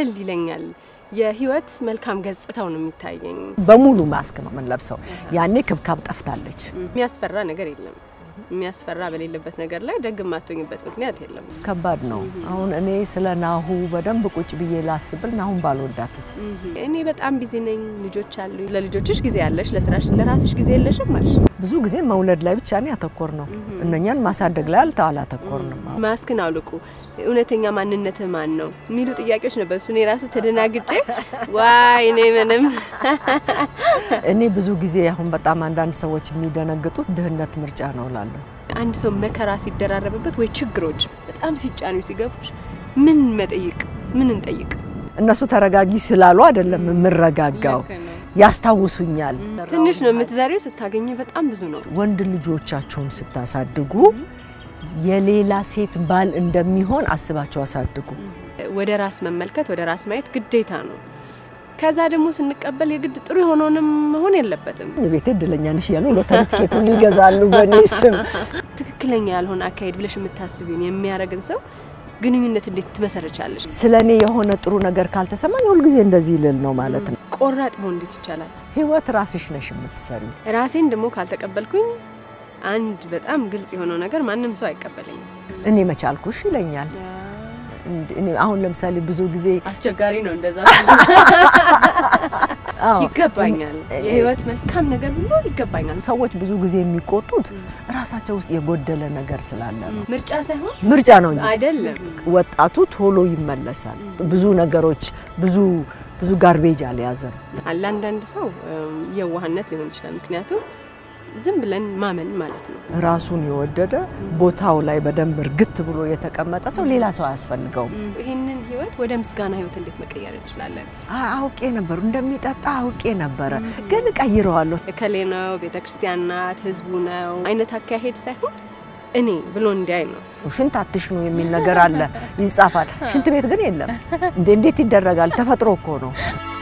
ቀለል ይለኛል። የህይወት መልካም ገጽታው ነው የሚታየኝ። በሙሉ ማስክ ነው የምንለብሰው። ያኔ ክብካብ ጠፍታለች። የሚያስፈራ ነገር የለም። የሚያስፈራ በሌለበት ነገር ላይ ደግ የማትሆኝበት ምክንያት የለም። ከባድ ነው። አሁን እኔ ስለ ናሁ በደንብ ቁጭ ብዬ ላስብል ናሁን ባልወዳትስ እኔ በጣም ቢዚ ነኝ፣ ልጆች አሉ። ለልጆችሽ ጊዜ ያለሽ፣ ለስራሽ ለራስሽ ጊዜ የለሽም አልሽ። ብዙ ጊዜ መውለድ ላይ ብቻ ነው ያተኮር ነው። እነኛን ማሳደግ ላይ አልተ አላተኮርንም። ማስክን አውልቁ፣ እውነተኛ ማንነት ማን ነው የሚሉ ጥያቄዎች ነበሩ። እኔ ራሱ ተደናግጬ ዋይ እኔ ምንም እኔ ብዙ ጊዜ አሁን በጣም አንዳንድ ሰዎች የሚደነግጡት ድህነት ምርጫ ነው እላለሁ። አንድ ሰው መከራ ሲደራረብበት ወይ ችግሮች በጣም ሲጫኑ ሲገፉሽ ምን መጠይቅ ምን እንጠይቅ? እነሱ ተረጋጊ ስላሉ አይደለም የምረጋጋው፣ ያስታውሱኛል። ትንሽ ነው የምትዘሪው፣ ስታገኝ በጣም ብዙ ነው። ወንድ ልጆቻችሁን ስታሳድጉ የሌላ ሴት ባል እንደሚሆን አስባቸው አሳድጉ። ወደ ራስ መመልከት ወደ ራስ ማየት ግዴታ ነው። ከዛ ደግሞ ስንቀበል የግድ ጥሩ የሆነውንም መሆን የለበትም። የቤቴ እድለኛ ነሽ እያሉ ሎተሪ ትኬቱን ይገዛሉ በእኔ ስም። ትክክለኛ ያልሆነ አካሄድ ብለሽ የምታስቢውን የሚያደርግን ሰው ግንኙነት እንዴት ትመሰረቻለሽ? ስለ እኔ የሆነ ጥሩ ነገር ካልተሰማኝ ሁልጊዜ እንደዚህ ልል ነው ማለት ነው። ቆራጥ መሆን እንዴት ይቻላል? ህይወት ራስሽ ነሽ የምትሰሪው። ራሴን ደግሞ ካልተቀበልኩኝ አንድ በጣም ግልጽ የሆነው ነገር ማንም ሰው አይቀበለኝም። እኔ መቻልኩሽ ይለኛል። እኔ አሁን ለምሳሌ ብዙ ጊዜ አስቸጋሪ ነው እንደዛ አዎ፣ ይገባኛል። የህይወት መልካም ነገር ሁሉ ይገባኛል። ሰዎች ብዙ ጊዜ የሚቆጡት ራሳቸው ውስጥ የጎደለ ነገር ስላለ ነው። ምርጫ ሳይሆን ምርጫ ነው እንጂ አይደለም። ወጣቱ ቶሎ ይመለሳል። ብዙ ነገሮች ብዙ ብዙ ጋርቤጅ አልያዘም። አለ አንዳንድ ሰው እም፣ የዋህነት ሊሆን ይችላል። ምክንያቱም ዝም ብለን ማመን ማለት ነው። ራሱን የወደደ ቦታው ላይ በደንብ እርግት ብሎ የተቀመጠ ሰው ሌላ ሰው አያስፈልገውም። ይህንን ህይወት ወደ ምስጋና ህይወት እንዴት መቀየር እንችላለን? አ- አውቄ ነበር እንደሚጠጣ አውቄ ነበረ፣ ግን እቀይረዋለሁ። እከሌ ነው፣ ቤተ ክርስቲያን ናት፣ ህዝቡ ነው አይነት አካሄድ ሳይሆን እኔ ብሎ እንዲያይ ነው። ሽንት አትሽኑ የሚል ነገር አለ ይጻፋል። ሽንት ቤት ግን የለም። እንዴ እንዴት ይደረጋል? ተፈጥሮ እኮ ነው።